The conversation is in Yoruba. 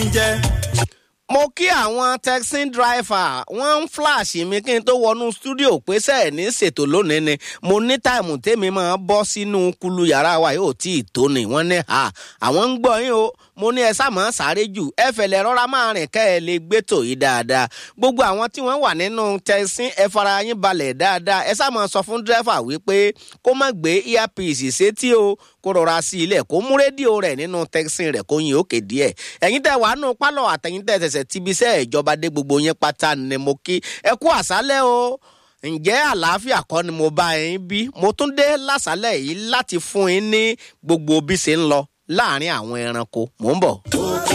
jẹ́. mo kí àwọn taxi driver wọ́n ń flash mi kí n tó wọnú studio pé sẹ́ẹ̀ ní ṣètò lónìí ni mo ní táìmù tèmi máa bọ́ sínú kulu yàrá wa yóò tí ì tó ni wọ́n ní ha àwọn ń gbọ́ yín o mo ní ẹ sáàmọ́ sáré jù ẹ fẹ̀lẹ̀ rọra máa rìn kẹ́ ẹ lè gbẹ́tò yìí dáadáa gbogbo àwọn tí wọ́n wà nínú taxi ẹ fara yín balẹ̀ dáadáa ẹ sáàmọ́ sọ fún dírẹ́fà wípé kó má gbé earpiece sétí o kó rọra sí ilẹ̀ kó mú rédíò rẹ̀ nínú taxi rẹ̀ kó yin òkè díẹ̀ ẹ̀yin tẹ́ wàá nù pálọ̀ àtẹ̀yin tẹ́ tẹ̀sẹ̀ tíbi iṣẹ́ ìjọba dé gbogbo yín pátá ni mo kí ẹ kú àṣálẹ́ o ǹjẹ́ àlàáfíà kọ́ ni mo bá yín bí mo tún dé lásàálẹ̀ yìí láti fún yín ní gbogbo bí ṣe ń lọ láàrin àwọn ẹranko mò ń bọ̀.